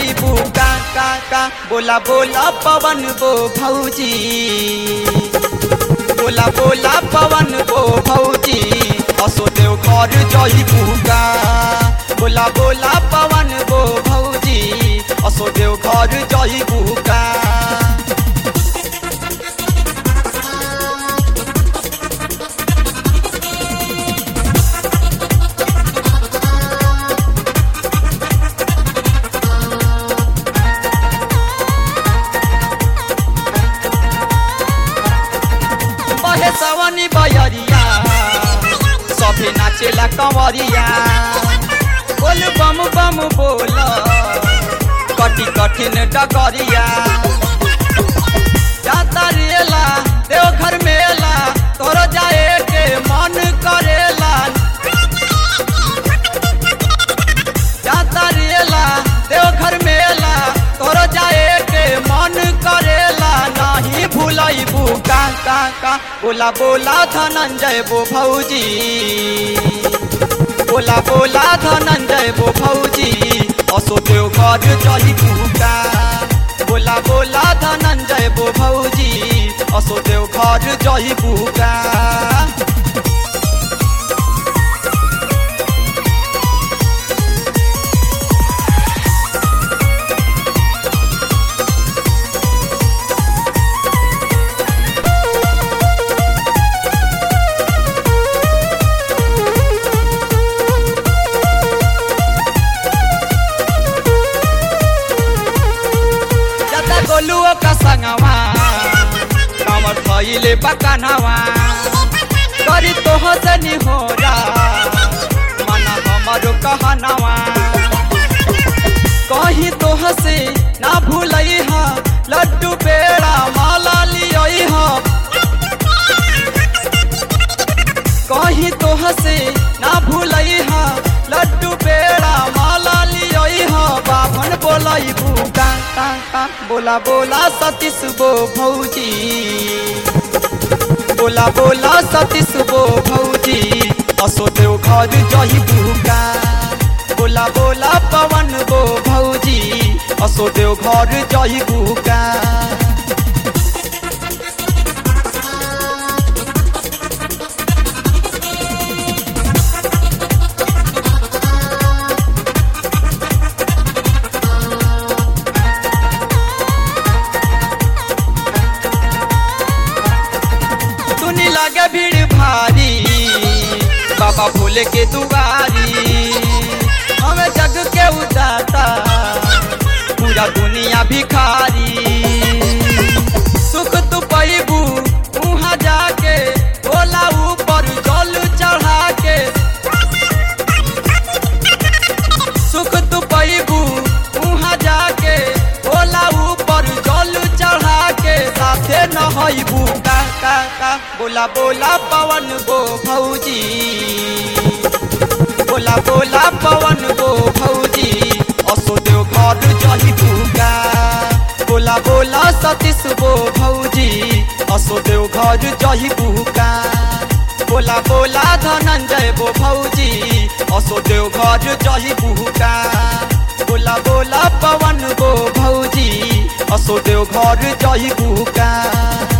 जईबू का का का बोला बोला पवन बो भौजी बोला बोला पवन बो भौजी असो देव घर जईबू का बोला बोला पवन बो भौजी असो देव घर जईबू का बहे सवनी बयरिया सभे नाचेला कंवरिया बोल बम बम बोल कटी कठिन डगरिया जाता रेला देवघर मेला तोर जाए के मन करेला जाता रेला देवघर मेला तोर जाए के मन करेला नहीं भूलैबू का का का बोला बोला धनंजय बो भौजी बोला बोला धनंजय बो भौजी असो देव घर जईबू का बोला बोला धनंजय बो भौजी असो देव घर जईबू का जता गोलुओ का संगवा कामर थइले बकानवा करी तोह से निहोरा मना हमरो कहनवा कहीं तोह से ना भूलई हा लड्डू पेड़ा माला लियई हा कहीं तोह से ना भूलई हा लड्डू पेड़ा माला लियई हा बाभन बोलई भूका का का बोला बोला सतीश बो भौजी बोला बोला सतीश बो भौजी असो देव घर जही भूका बोला बोला पवन बो भौजी असो देव घर जही भूका सुनी लगे भीड़ भारी बाबा भोले के दुआरी हमें जग के उदाता पूरा दुनिया भिखारी सुख तू पैबू वहाँ जाके भोला ऊपर जल चढ़ा के सुख तू पैबू वहाँ जाके भोला ऊपर जल चढ़ा के साथे नहैबू का का का बोला बोला पवन गो भौजी बोला बोला पवन गो भौजी असो देव घर जही का बोला बोला सतीश गो भौजी असो देव घर जही का बोला बोला धनंजय बो भौजी असो देव घर जही का बोला बोला पवन गो भौजी असो देव घर जही का